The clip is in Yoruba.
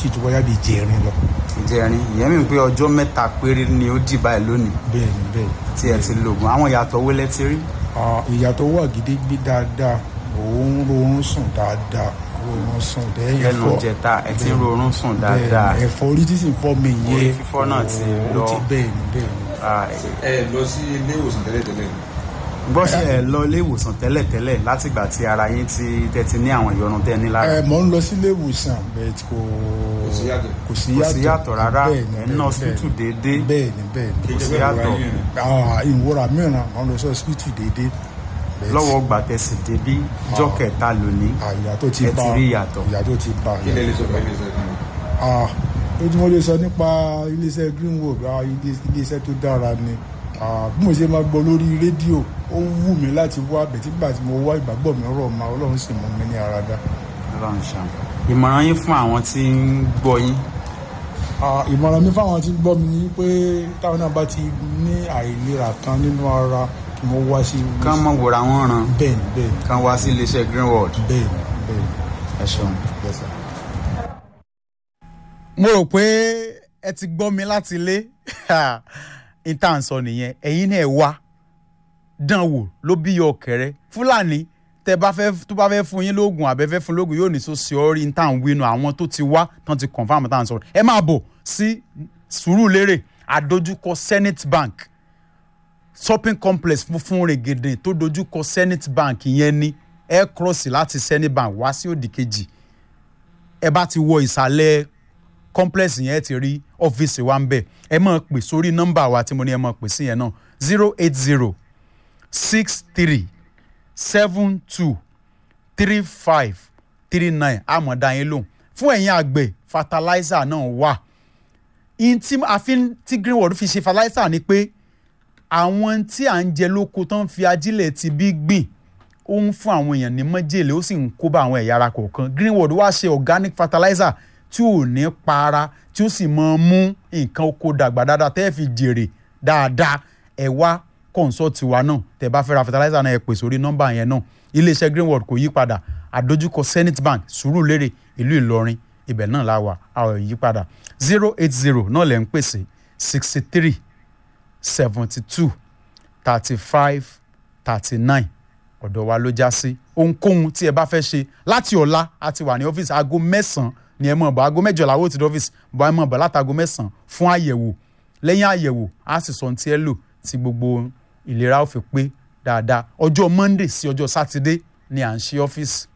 tí tó bóyá bíi jẹrin lọ ìjẹrin ìyẹn mi pé ọjọ́ mẹ́ta péré ni ó dì báyìí lónìí bẹ́ẹ̀ ni bẹ́ẹ̀ ni. tí ẹ ti lògùn àwọn ìyàtọ̀ wo lẹ ti rí Ah, ìyàtọ̀ wà gidigidi dáadáa òun rọrùn sùn dáadáa rọrùn sùn dẹ́yìn lẹ́nu jẹta ẹ ti ń rorún sùn dáadáa bẹ́ẹ̀ ni ẹ̀fọ́ orí tí sì ń fọ́ mi yẹn Orí fífọ́ náà ti ó lọ. ti bẹ́ẹ̀ ni bẹ́ẹ̀ ni. Ah, ẹ lọ sí ilé ìwòsàn tẹ́lẹ̀tẹ́lẹ̀ ni. gbọ́ ṣe ẹ lọ ilé ìwòsàn tẹ́lẹ̀tẹ́lẹ̀ látìgbà tí ara yín ti tẹ́ ti ní àwọn ìyọnu tẹ́ ní lára ẹ mọ̀ ń lọ sílé ìwòsàn bẹ́ẹ̀ tí kò Kò sí yàtọ̀. kò sí kò yàtọ̀ sí yàtọ̀ rárá Bẹ́ẹ̀ ni, ẹ̀ ń bẹ́ẹ̀ ná ni, hospital bẹ́ẹ̀ déédéé ni. bẹ́ẹ̀ ni bẹ́ẹ̀ ni. kí kò sí ìjọba ìwà yàtọ̀. yín rìn. Ah, ìwúra mìíràn àwọn lọ sí hospital déédéé bẹ́ẹ̀ tí- lọ́wọ́ gbàtẹ́sì débí jọ́ kẹta lónìí àyà tó ti ẹ bá ti rí ìyàtọ̀. ìyà tó ti bá kí lè lè sọ fún ilé iṣẹ́ kan. ah ó tí mo lè sọ nípa iléeṣẹ́ greenwood ah ilé- iléeṣẹ́ tó dára ni ah bí mo ṣe máa gbọ́ lórí rédíò ó wù mí láti wá bẹ̀tígbà tí mo wá ìgbàgbọ́ mi rọ̀ ma ọlọ́run sì mú mi ní ara dá Ọlọ́run ṣeun. ìmọ̀ràn yín fún àwọn tí ń gbọ́ yín ah ìmọ̀ràn mi fáwọn tí ń gbọ́ mi ni pé táwọn náà bá ti ní àìlera kan nínú ara kí wọ́n wá sí kán mọ̀ wòra wọn ràn bẹ́ẹ̀ ni bẹ́ẹ̀ ni kán wá sí iléeṣẹ́ greenwood bẹ́ẹ̀ ni bẹ́ẹ̀ ni ẹ ṣeun. Yes, sir. mo rò pé ẹ ti gbọ́ mi láti ilé ìta ń sọ nìyẹn ẹ̀yin náà ẹ wá dán wò ló bí yọ ọ̀kẹ́rẹ́ fúlàní tẹ bá fẹ́ tó bá fẹ́ fún yín lóògùn àbẹ́fẹ́ fún lóògùn yóò ní so sí ọ́rí ní tá à ń wínú àwọn tó ti wá tán ti confam tá à ń sọ̀rọ̀ ẹ máa bọ̀ sí Sùúrùlérè àdójúkọ Senate Bank shopping complex funfun rẹ̀gẹ̀dẹ̀ tó dojúkọ Senate Bank yẹn ni ẹ cross láti Senate Bank wá sí òdì kejì ẹ bá ti wọ ìsàlẹ̀ complex yẹn ti rí ọ́fíìsì wa ń bẹ̀ ẹ máa pè sórí nọ́mbà wa tí mo ní ẹ máa pè sí yẹn náà zero eight zero six three seven two three five three nine àmọ̀dá yín lóhùn fún ẹ̀yin àgbẹ̀ fertilizer náà wà in tí àfin tí greenwood fi ṣe fertilizer ni pé àwọn tí à ń jẹ lóko tó ń fi ajílẹ̀ ti bí gbìn ó ń fún àwọn èèyàn ní májèlé ó sì ń kó bá àwọn ẹ̀yà ara kọ̀ọ̀kan greenwood wá ṣe organic fertilizer tí ò ní para tí ó sì máa mú nǹkan oko dàgbà dáadáa tẹ́ ẹ fi jèrè dáadáa ẹ wá consult wa náà tẹ́ bá fẹ́ ra fertilizer náà ẹ pè sórí nọ́mbà yẹn náà iléeṣẹ́ greenwood kò yí padà àdójúkọ zenith bank sùúrùlérè ìlú ìlọrin ibẹ̀ náà la wà a ò yí padà zero eight zero náà lẹ́ ń pèsè sixty three seventy two thirty five thirty nine ọ̀dọ̀ wa ló já sí ohunkóhun tí ẹ bá fẹ́ ṣe láti ọ̀la a ti wà ní ọ́fíìsì aago mẹ́sàn-án ni ẹ mọ̀ bọ̀ aago mẹ́jọ làwọn ò ti dé ọ́fíìsì bọ̀ ẹ mọ̀ bọ̀ láti aago mẹ́sàn-án fún àyẹ̀wò lẹ́yìn àyẹ̀wò a sì sọ ohun tí ẹ lò tí gbogbo ìlera ó fi pé dáadáa ọjọ́ monday sí ọjọ́ sátidé ni à ń ṣí ọ́fíìsì